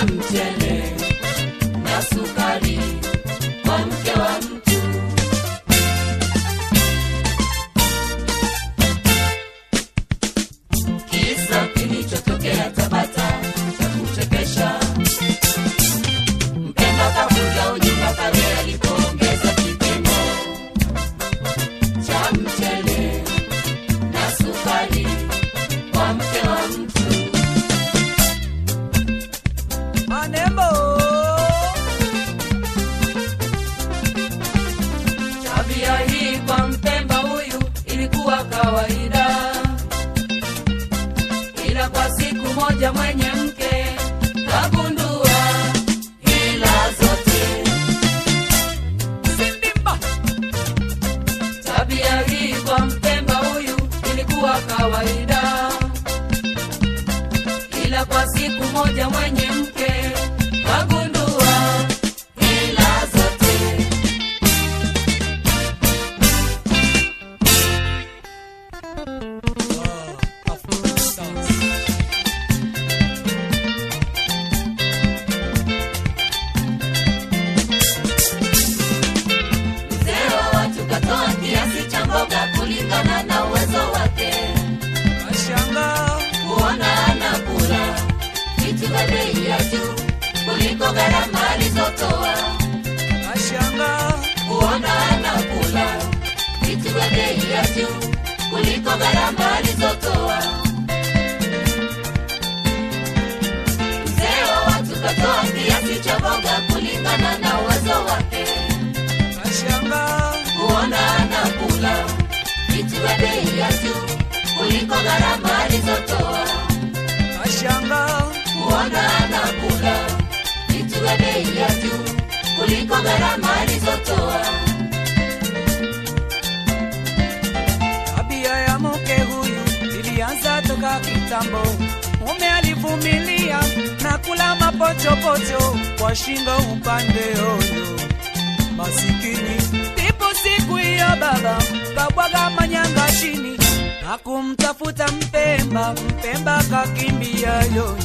cha mchele na sukari kwa mke wa mtu. Kisa kilichotokea Tabata cha kuchekesha. Mpemba kavuja ujumba pale alipoongeza kipimo cha mchele na sukari kwa mke wa mtu. Manembo. Tabia hii kwa Mpemba huyu ilikuwa kawaida, ila kwa siku moja mwenye mke kagundua hila zote. Sindimba. Tabia hii kwa Mpemba huyu ilikuwa kawaida, ila kwa siku moja mwenye mke kagundua hila zote. Mzee wa watu katoa kiasi cha mboga kulingana na uwezo wake, Kashanga. kuona anakula vitu vya bei ya juu kuliko gharama alizotoa, Kashanga. kuona anakula vitu vya bei ya juu kuliko gharama alizotoa. Mzee wa watu katoa kiasi cha mboga kulingana na uwezo wake Kashanga. kuona anakula vitu vya bei ya juu kuliko gharama alizotoa, Kashanga. kuona anakula vitu vya bei ya juu kuliko gharama alizotoa. Tabia ya mke huyu ilianza toka kitambo. Mume alivumilia na kula mapochopocho kwa shingo upande oyo. Masikini ndipo siku hiyo baba kabwaga manyanga chini na kumtafuta Mpemba. Mpemba kakimbia yoyo.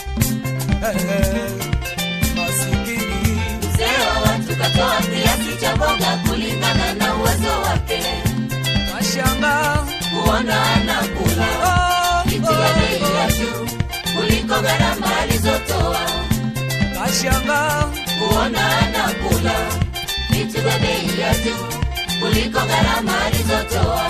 Masikini Mzee wa watu katoa kiasi cha mboga kulingana na uwezo wake, kashanga kuona anakula oh, vitu vya bei ya oh, juu kuliko gharama alizotoa. kashanga kuona anakula vitu vya bei ya juu kuliko gharama alizotoa.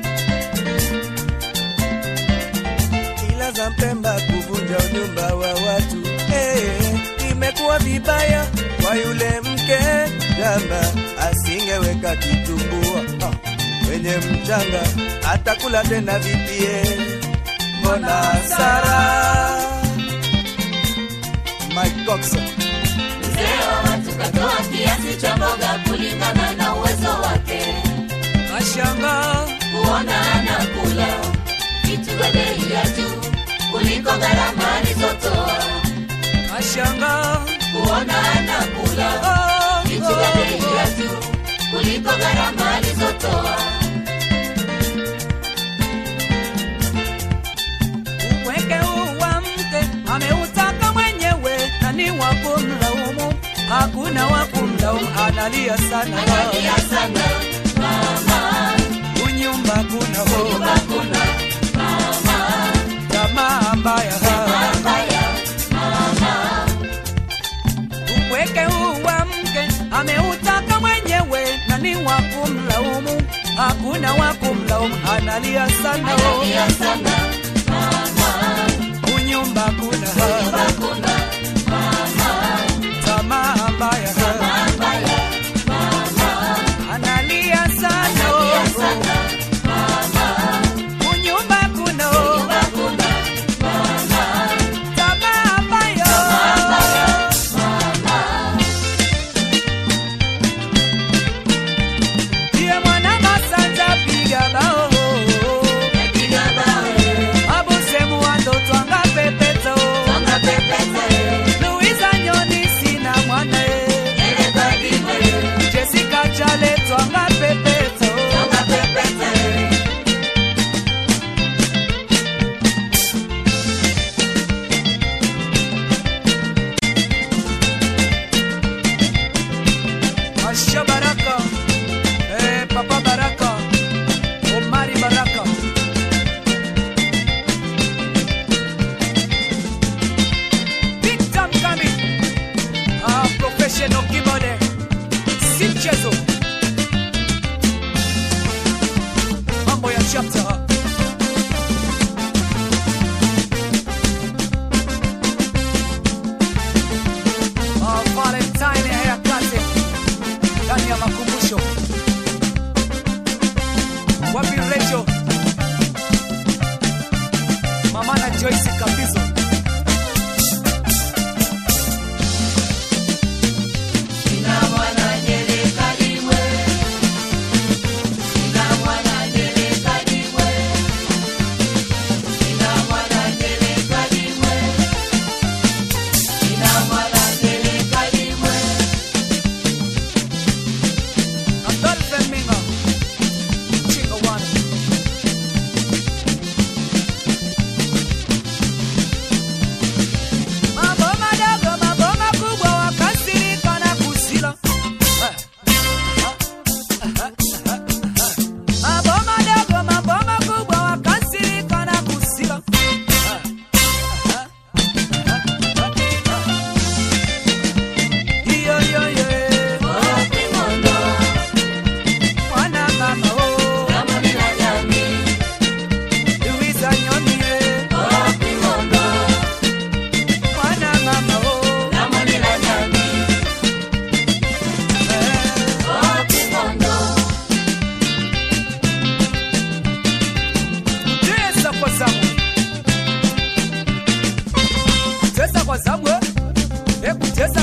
ila za Mpemba kuvunja unyumba wa watu eh, imekuwa vibaya kwa yule mke jamba, asingeweka kitumbua ah, kwenye mchanga, atakula tena vipie, mbona hasara Mike Coxon Mzee wa watu katoa kiasi cha mboga kulingana na uwezo wake, kashanga kuona anakula vitu vya bei ya juu kuliko gharama alizotoa. kashanga Kuona anakula oh, vitu vya bei oh, ya juu kuliko gharama alizotoa. Upweke huu wa mke ameutaka mwenyewe na ni wa kumlaumu, hakuna wa kumlaumu, analia sana Analia sana mama, unyumba kuna ho nyumba kuna mama tamaa mbaya mabaya mama. upweke huu wa mke ameutaka mwenyewe na ni wa kumlaumu, hakuna wa kumlaumu, analia sana Analia sana mama, unyumba kuna nyumba kuna mama tamaa mbaya mabaya mama. analia sana Analia sana mama, unyumba kuna nyumba kuna mama tamaa mbaya mabaya mama. Ndiye mwana masanja piga bao Piga bawe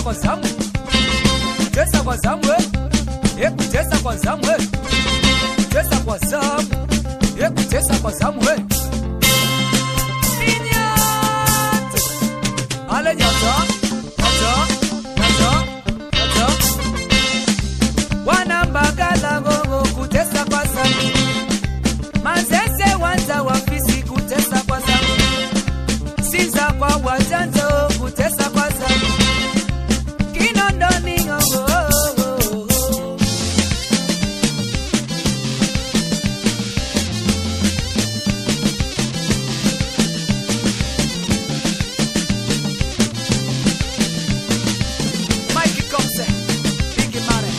kwa zamu kutesa kwa zamu eh. Eh, kutesa kwa zamu eh. kutesa kwa zamu Eh, kutesa kwa zamu eh. Inyati. ale nyata nyata nyata nyata wanambagala gogo kutesa kwa zamu mazese wanza wafisi kutesa kwa zamu sinza kwa wajanzo kutesa kwa zamu kinondoni oh, oh, oh, oh. Mikey Komse, Biggie Mane.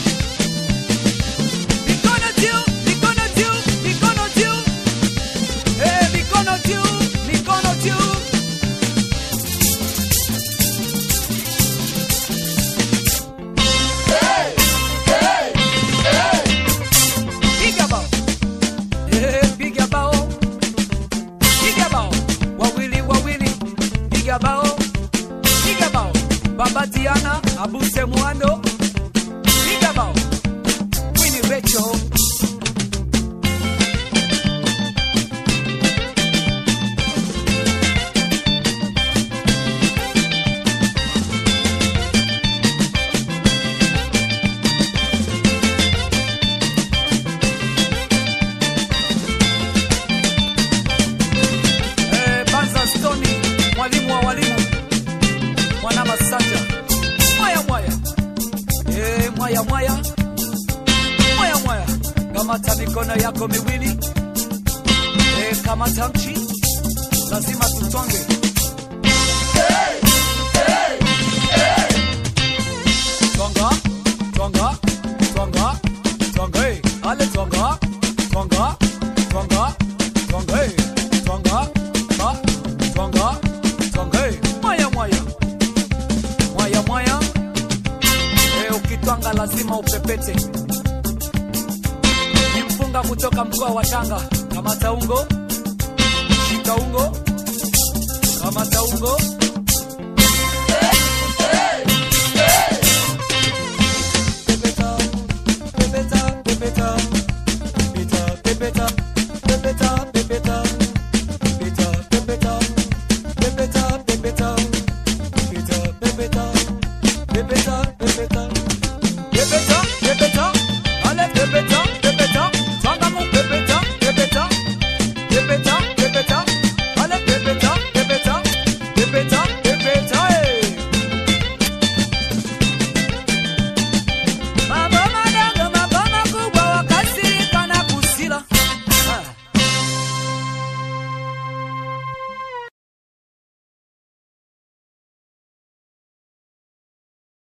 Mikono juu, mikono juu, mikono juu. Eh, mikono juu, mikono juu. Piga bao. Eh, piga bao. Piga bao. Wawili, wawili. Piga bao. Piga bao. Baba Diana, Abuse Mwando. Piga bao. Winnie Rachel. Eh, Banza Stoni, mwalimu wa walimu, mwana Masanja, mwaya mwaya, eh, mwaya mwaya, mwaya mwaya, kamata mikono yako miwili, eh, kamata mchi, lazima tutonge. Twanga, twanga, twanga, twanga, eh, ale twanga, twanga, twanga, twanga, eh, twanga, ba, twanga, twanga, eh, mwaya mwaya, mwaya mwaya, eh, ukitwanga lazima upepete. Ni mpunga kutoka mkoa wa Tanga, kamata ungo, shika ungo, kamata ungo. Pepeta, pepeta, pepeta, pepeta, pepeta, pepeta, pepeta, pepeta, pepeta, pepeta, pepeta, pepeta, pepeta, pepeta,